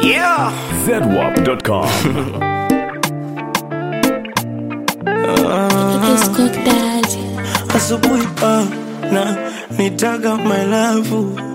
Yeah. zedwap.com. It's Cook Daddy. asubuhi ah, na nitaga my love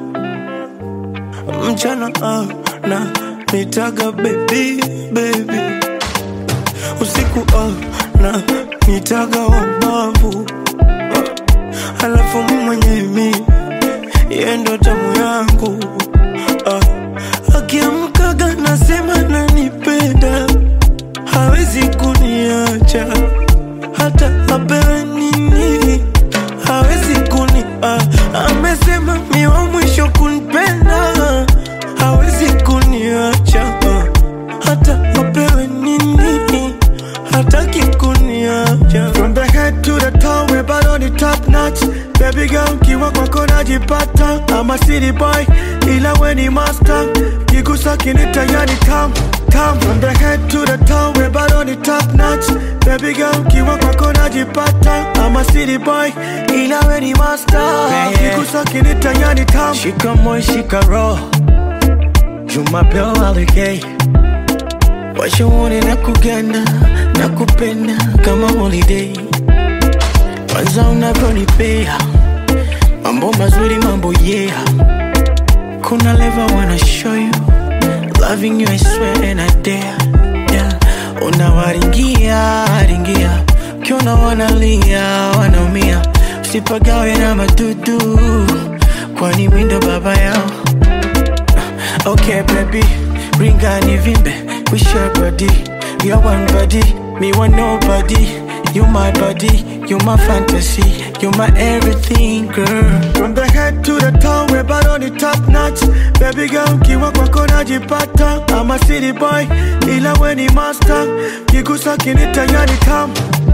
mchana ah, na nitaga baby baby usiku ah, na nitaga wabavu ah, alafu mi mwenye mi yendo tamu yangu ah, akiamkaga nasema nanipenda hawezi kuniacha hata apewe nini hawezi kuni ah, amesema mi wa mwisho kunipenda hawezi kuniacha ah, hata apewe nini hataki kuniacha From the head to the toe, we bado ni top notch. Baby girl, kiwa kwako najipata. I'm a city boy, ila we ni master. Kigusa kinita yani tam tam. From the head to the toe, we bado ni top notch. Baby girl, kiwa kwako najipata. I'm a city boy, ila we ni master. Kigusa kinita yani tam. shika moyo shika roho jumapeo alikei washauri na kuganda na kupenda kama holiday kwanza unavyonipea mambo mazuri mambo yeah kuna leva wanna show you loving you I swear and I dare yeah. unawaringia ringia ukiona wanalia wanaumia usipagawe na madudu kwani windo baba yao Okay, baby, ring and vimbe. We share body. We are one body. Me want nobody. You my body. You my fantasy. You my everything, girl. From the head to the toe, we bado ni top notch. Baby girl, kiwa kwako najipata. I'm a city boy, ila we ni master. Kigusa kinita yani tam